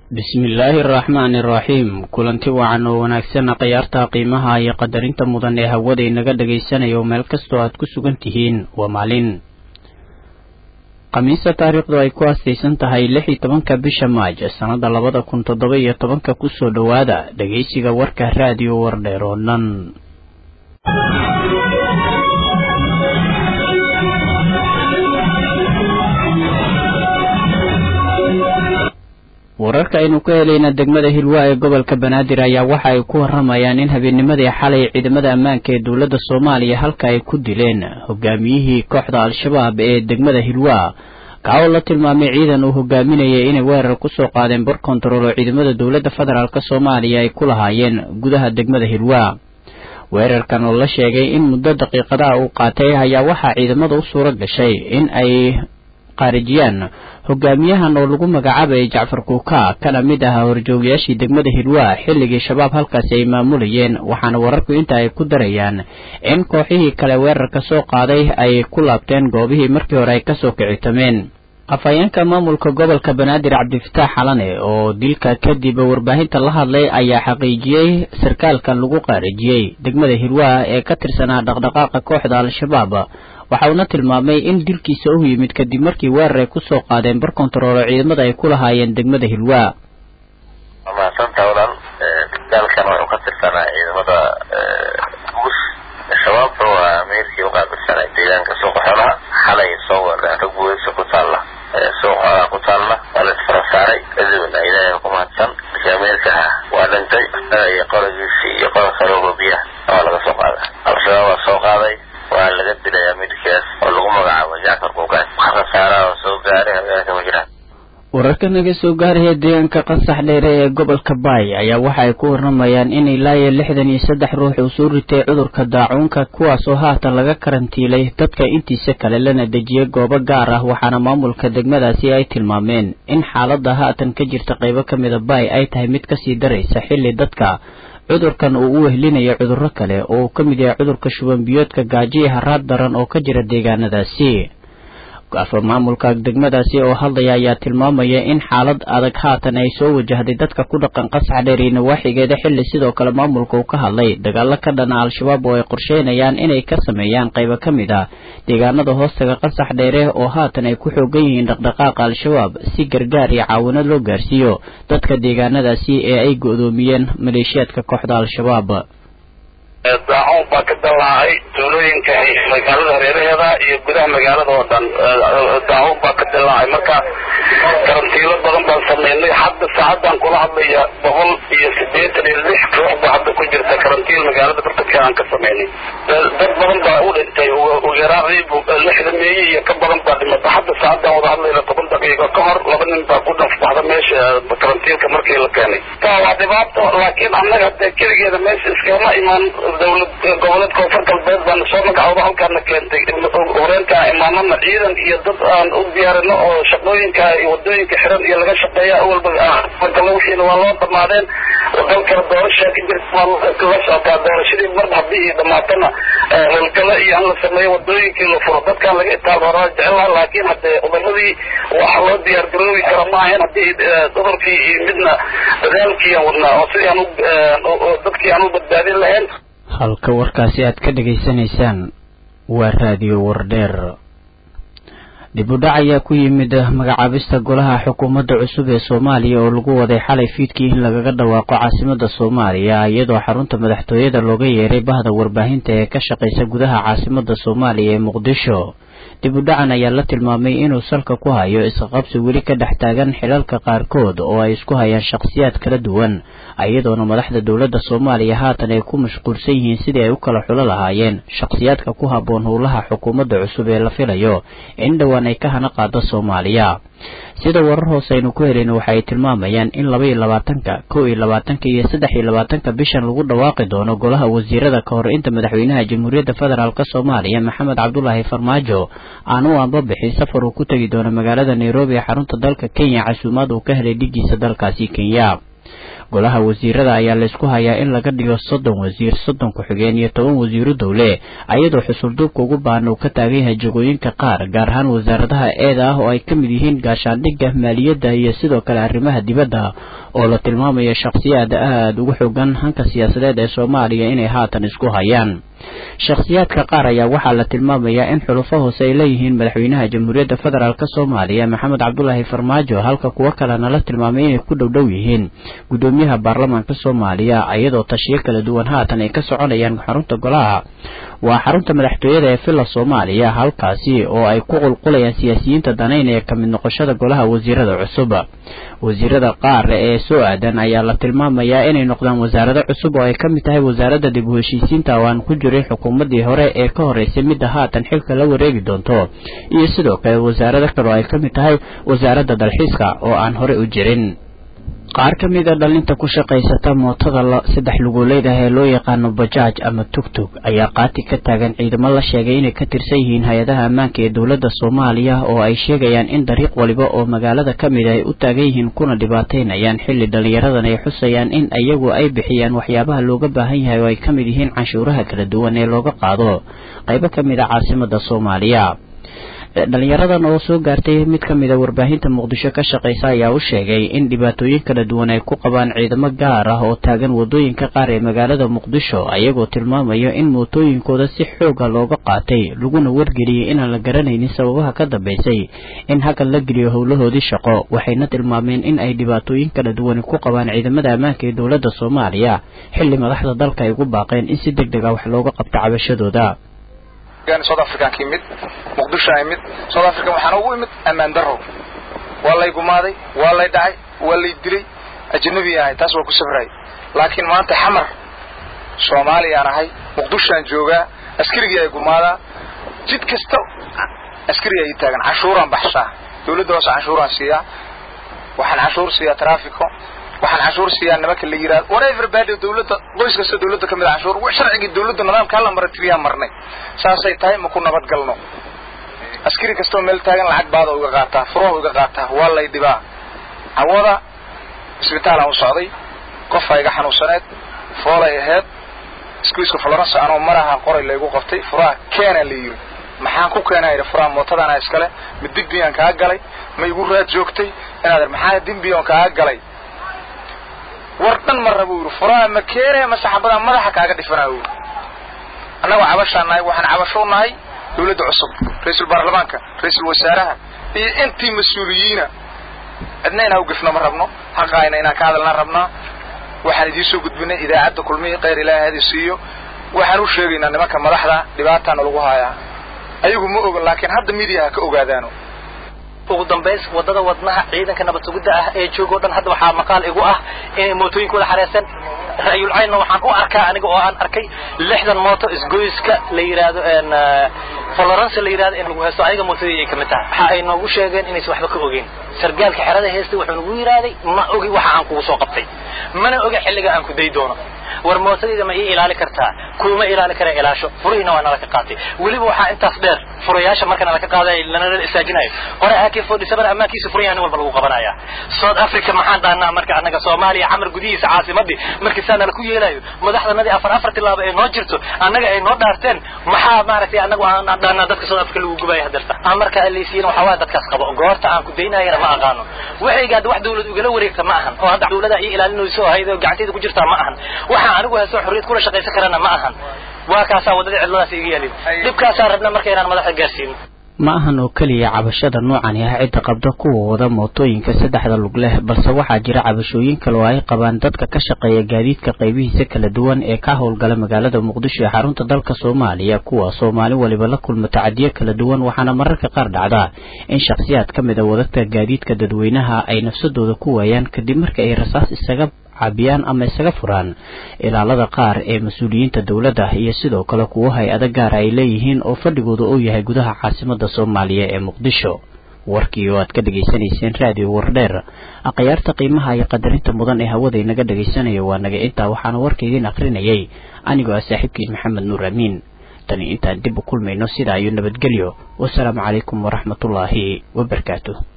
bismillaahi araxmaani iraxiim kulanti wacan oo wanaagsan khiyaarta qiimaha iyo qadarinta mudan ee hawada inaga dhagaysanayo meel kastoo aad ku sugan tihiin waa maalin khamiista taariikhdu ay ku aastaysan tahay lix iyo tobanka bisha maaj sannada labada kun toddoba iyo tobanka kusoo dhowaada dhegaysiga warka raadiyo wardheer oo dhan wararka aynu ka helayna degmada hilwaa ee gobolka banaadir ayaa waxa ay ku waramayaan in habeennimadii xalay ciidamada ammaanka ee dowladda soomaaliya halka ay ku dileen hogaamiyihii kooxda al-shabaab ee degmada hilwaa kaa oo la tilmaamay ciidan uu hogaaminayay inay weerar kusoo qaadeen bar kontarool oo ciidamada dowladda federaalk soomaaliya ay ku lahaayeen gudaha degmada hilwaa weerarkan oo la sheegay in muddo daqiiqadaha uu qaatay ayaa waxaa ciidamada u suuro gashay in ay qaarijiyaan hogaamiyahan oo lagu magacaabayay jacfar kuuka kana mid ahaa horjoogayaashii degmada hilwaa xilligii shabaab halkaasi ay maamulayeen waxaana wararku inta ay ku darayaan in kooxihii kale weerarka soo qaaday ay ku laabteen goobihii markii hore ay kasoo kicitameen afhayeenka maamulka gobolka banaadir cabdifataax xalane oo dilka kadib warbaahinta la hadlay ayaa xaqiijiyey sarkaalkan lagu qaarijiyey degmada hilwaa ee ka tirsanaa dhaqdhaqaaqa kooxda al-shabaab waxa uuna tilmaamay in dilkiisa u yimid kadib markii weerar ay kusoo qaadeen bar kontarool oo ciidamada ay ku lahaayeen degmada hilwaa waa mahadsanta walaal sarkaalkan wuxuu ka tirsanaa ciidamada gus shabaabka waa meelkii uqaabilsanay deegaanka suuqa xoolaha xalay soo weerareen rag weysa ku taalla suuqa xoolaha ku taalla waa la isfara saaray kadibna ilaahay ku mahadsan ameerkaha waa dhintay iyo qolagiisii iyo qola kalooba biyaha waa laga soo qaaday al-shabaab waa soo qaaday waa laga dilayaa midkaas oo lagu magacaabo jacfar kuukaan wax khasaaraha oo soo gaaray hoggaanka ma jiraan wararka naga soo gaaraya deegaanka qasax dheere ee gobolka baay ayaa waxa ay ku waramayaan in ilaa iyo lixdan iyo saddex ruux uu soo ritay cudurka daacuunka kuwaas oo haatan laga karantiilay dadka intiisa kale lana dejiyay goobo gaar ah waxaana maamulka degmadaasi ay tilmaameen in xaaladda haatan ka jirta qaybo ka mida baay ay tahay mid kasii daraysa xilli dadka cudurkan uu u wehlinayo cudurro kale oo uu ka mid yahay cudurka shuban biyoodka gaajo iyo haraad daran oo ka jira deegaanadaasi maamulka degmadaasi oo hadlaya ayaa tilmaamaya in xaalad adag haatan ay soo wajahday dadka ku dhaqan qasax dheer iyo nawaaxigeeda xilli sidoo kale maamulka uu ka hadlay dagaalo ka dhana al-shabaab oo ay qorsheynayaan inay ka sameeyaan qaybo ka mid ah deegaanada hoostaga qasax dheere oo haatan ay ku xoogan yihiin dhaqdhaqaaqa al-shabaab si gargaar iyo caawinad loo gaarsiiyo dadka deegaanadaasi ee ay go-doomiyeen maleeshiyaadka kooxda al-shabaab daacuun baa ka dalaacay tuulooyinka magaalada hareeraheeda iyo gudaha magaalada oo dhan daacuun baa ka dilaacay marka karantiilo badan baan sameynay hadda saacadan kula hadlaya boqol iyo siddeetan iyo lix ruux baa hadda ku jirta karantiil magaalada bartadka aan ka sameynay dad badan baa u dhintay ugu yaraan lixda meeye iyo ka badan baa dhimata hadda saacadan wada hadlayna toban daqiiqo ka hor laba nin baa ku dhafbaxda meesha karantiilka markii la keenay waa dhibaato laakiin annaga dee keligeeda meesha iskama imaan dawlad goboleed koonfur galbeed baana soo magacooda halkaana keentay horeenkaa imaanana ciidan iyo dad aan u diyaarino oo shaqooyinka iyo wadooyinka xiran iyo laga shaqeeya awalba galo wixiina waa loo dhamaadeen dalkana doorashaa ka jirta waa la socotaa doorashadii mar haddii dhamaatana howlgalo iyo aan la sameeyo wadooyinkii la furo dadkaan laga itaal horaa jecelaha laakiin haddee cudamadii waxa loo diyaar garoobi kara maahayn haddii cudurkii iyo midna dadaalkii aan wadnaa oo sidii aan dadkii aan u badbaadin lahayn halka warkaasi aad ka dhegaysanaysaan waa raadiyo wardheer dib u dhac ayaa ku yimid magacaabista golaha xukuumadda cusub ee soomaaliya oo lagu waday xalay fiidkii in lagaga dhawaaqo caasimadda soomaaliya iyadoo xarunta madaxtooyada looga yeeray bahda warbaahinta ee ka shaqaysa gudaha caasimadda soomaaliya ee muqdisho dib u dhacan ayaa la tilmaamay inuu salka ku hayo isqaqabsi weli ka dhex taagan xilalka qaarkood oo ay isku hayaan shakhsiyaad kala duwan iyadoona madaxda dowladda soomaaliya haatan ay ku mashquulsan yihiin sidii ay u kala xulo lahaayeen shakhsiyaadka ku habboon howlaha xukuumadda cusub ee la filayo in dhowaan ay ka hana qaado soomaaliya sida warar hoose aynu ku helayno waxa ay tilmaamayaan in laba iyo labaatanka kow iyo labaatanka iyo saddex iyo labaatanka bishan lagu dhawaaqi doono golaha wasiirada ka hor inta madaxweynaha jamhuuriyadda federaalk soomaaliya maxamed cabdulaahi farmaajo aan u anbabixin safar uu ku tegi doono magaalada nairobi ee xarunta dalka kenya casuumaad uu ka helay dhigiisa dalkaasi kenya golaha wasiirada ayaa laysku hayaa in laga dhigo soddon wasiir soddon ku-xigeen iyo toban wasiiro dowle ayadoo xusulduubka ugu baahan uu ka taagan yahay jagooyinka qaar gaar ahaan wasaaradaha eeda ah oo ay ka mid yihiin gaashaandhigga maaliyadda iyo sidoo kale arrimaha dibadda oo la tilmaamayo shakhsiyaad aada ugu xoogan hanka siyaasadeed ee soomaaliya inay haatan isku hayaan shakhsiyaadka qaar ayaa waxaa la tilmaamayaa in xulufo hoose ay leeyihiin madaxweynaha jamhuuriyadda federaalk soomaaliya maxamed cabdulaahi farmaajo halka kuwo kalena la tilmaamay inay ku dhowdhow yihiin guddoomiyaha baarlamaanka soomaaliya iyadoo tashiyo kala duwan haatan ay ka soconayaan xarunta golaha waa xarunta madaxtooyada ee villa soomaaliya halkaasi oo ay ku qulqulayaan siyaasiyiinta danaynaya ka mid noqoshada golaha wasiirada cusub wasiirada qaar ee soo aadan ayaa la tilmaamayaa inay noqdaan wasaarado cusub oo ay ka mid tahay wasaaradda dib u heshiisiinta oo aan ku jirin xukuumaddii hore ee ka horreysay midda haatan xilka la wareegi doonto iyo sidoo kale wasaarado kale oo ay ka mid tahay wasaaradda dalxiiska oo aan horey u jirin qaar ka mid a dhalinta ku shaqaysata mootada saddex luguleyd ah ee loo yaqaano bajaaj ama tugtug ayaa qaati ka taagan ciidamo la sheegay inay ka tirsan yihiin hay-adaha ammaanka ee dowladda soomaaliya oo ay sheegayaan in dariiq waliba oo magaalada ka mid ah ay u taagan yihiin kuna dhibaataynayaan xilli dhallinyaradan ay xusayaan in iyagu ay bixiyaan waxyaabaha looga baahan yahay oo ay ka mid yihiin canshuuraha kala duwan ee looga qaado qaybo ka mid a caasimada soomaaliya dhalinyaradan oo soo gaartay mid ka mid a warbaahinta muqdisho ka shaqaysa ayaa u sheegay in dhibaatooyin kala duwan ay ku qabaan ciidamo gaar ah oo taagan wadooyinka qaar ee magaalada muqdisho ayagoo tilmaamayo in mootooyinkooda si xooga looga qaatay laguna wargeliyey inaan la garanaynin sababaha ka dambeysay in hakan la geliyo howlahoodii shaqo waxayna tilmaameen in ay dhibaatooyin kala duwani ku qabaan ciidamada ammaanka ee dowladda soomaaliya xilli madaxda dalka ay ugu baaqeen in si deg deg a wax looga qabto cabashadooda south african ka imid muqdisho a imid south african waxaana ugu imid ammaan daro waa lay gumaaday waa lay dhacay waa lay dilay ajnabi ahay taas waa ku safray laakiin maanta xamar soomaaliyaan ahay muqdishoaan joogaa askarigii ay gumaadaa jid kasta askariga ay taagan canshuuraan baxshaa dawladda hoose canshuuraan siiyaa waxaan canshuur siiyaa trafico waxaan canshuur siiyaa nimanka la yidhahdo whatever bad dawladda qoys kasta dawladda kamid a canshuur wax sharcigii dawladda nidaamka hala mara tiriyaan marnay saasay tahay ma ku nabad galno askari kastoo meel taagan lacag baada uga qaataa furaha uga qaataa waa lay dhibaa cawada isbitaalaan u socday qofaa iga xanuunsaneed foolay aheyd iskuiska florence anoo maraha qoray laygu qabtay furaha keena la yiri maxaan ku keenaa yidhi furaha mootadaana iskale ma digbiyaan kaa galay ma igu raad joogtay inaad maxaa dimbiyoon kaa galay war dhan ma raba yidhi furaha ma keenaya ma saxabadaa madaxa kaaga dhifanaa yidhi annagoo cabashaan nahay waxaan cabasho nahay dawladda cusub ra-iisul baarlamaanka ra-iisul wasaaraha iyo intii mas-uuliyiina cidna inaa ugefno ma rabno xaqaayna inaan ka hadalnaan rabnaa waxaan idiin soo gudbinay idaacadda kulmihii khayr ilaahi hadi siiyo waxaan u sheegaynaa nimanka madaxda dhibaataana lagu haayaa ayagu ma ogan laakiin hadda midiyaha ka ogaadaano ugu dambays wadada wadnaha ciidanka nabad sugidda ah ee joogo dhan hadda waxaa maqaal igu ah inay mootooyinkooda xareesan ra'yul caynna waxaan u arkaa aniga oo aan arkay lixdan mooto isgoyska la yidhaahdo florence la yidhahdo in lagu haysto ayaga mootadii ay kamid tahay waxa ay noogu sheegeen inaysan waxba ka ogeyn sargaalka xerada heestay wuxuu nagu yidhaahday ma ogi waxa aan kugu soo qabtay mana oga xilliga aan ku day doono war mootadayda ma ii ilaali kartaa kuma ilaali kara ilaasho furihiina waa nala ka qaatay weliba waxaa intaas dheer furayaasha marka nala ka qaaday lanala istaajinayo hore ak forty seven ammaankiisa furayaha nin walba lagu qabanaya south africa maxaan dhahnaa marka annaga soomaaliya camar gudihiisa caasimadii markii saa nala ku yeelayo madaxdanadii afar afar tilaabo ay noo jirto annaga ay noo dhaarteen maxaa maaragtay annagu aan dhahnaa dadka south africa lagu gubaya hadeerta aan marka alaysiin waxaa waaya dadkaas qabo goorta aan ku daynayana ma aqaano waxayga hadda wax dawlad ugala wareegta ma ahan oo hadda dawlada ii ilaalinayso ahayd oo gacantayda ku jirtaa ma ahan waxaan anigu haysto xorriyad kula shaqaysan karana ma ahan waa kaasaa waddadii cidladaas iga yaalin dhibkaasaa rabna marka inaan madaxda gaarsiino ma ahan oo keliya cabashada noocani ah cidda qabda kuwa wada mootooyinka saddexda lug leh balse waxaa jira cabashooyin kale oo ay qabaan dadka ka shaqeeya gaadiidka qaybihiisa kala duwan ee ka howlgala magaalada muqdisho ee xarunta dalka soomaaliya kuwaasoo maalin waliba la kulma tacadiyo kala duwan waxaana mararka qaar dhacda in shakhsiyaad ka mid a wadadka gaadiidka dadweynaha ay nafsadooda ku waayaan kadib marka ay rasaas isaga cabiyaan ama isaga furaan ilaalada qaar ee mas-uuliyiinta dowladda iyo sidoo kale kuwo hay-ado gaara ay leeyihiin oo fadhigooda uu yahay gudaha caasimada soomaaliya ee muqdisho warkii oo aad ka dhegaysanayseen raadiyo wardheer akhyaarta qiimaha iyo qadarinta mudan ee hawada inaga dhagaysanayo waa naga intaa waxaana warka idiin akrinayay anigoo ah saaxiibkiis maxamed nuur amiin tani intaan dib u kulmayno sidaa iyo nabadgelyo wasalaamu calaykum waraxmatullaahi wabarakaatu